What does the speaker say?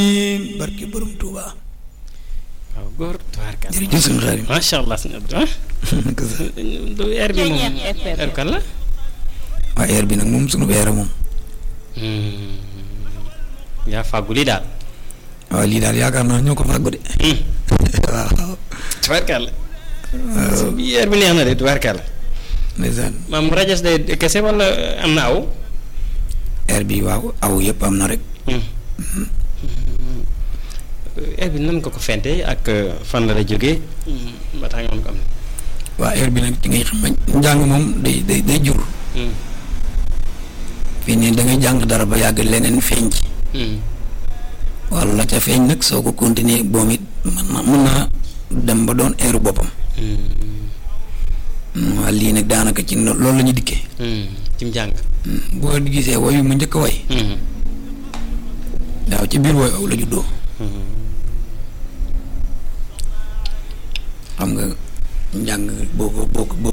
barke borom Touba. waaw góor tubaarkàlla. jërëjëf sëñ Xaadim. macha allah sëñ Abdou ah. du air bi moom air kan la. waa air bi nag moom sunu air moom. yaa fàggu lii daal. waaw lii daal yaakaar naa ñoo ko fàggu de. waaw. tubaarkàlla. bi air bi neex na de tubaarkàlla. ndeysaan maam rajas day kese wala am na aw. air bi waaw aw yëpp am na rek. air bi nan ko ko fente ak fan la la jógee. ba tax nga mën ko am. waa air bi nag ci ngay xam njàng moom day day day jur. fii nii da ngay jàng dara ba yàgg leneen feeñ ci. wala la ca feeñ nag soo ko continuer boom it mën na mën naa dem ba doon airu boppam. waa lii nag daanaka ci loolu la ñu dikkee. ci njàng. boo gisee woyu mu njëkk a way. daaw ci biir woy aw la juddoo. xam nga njàng boo ko boo ko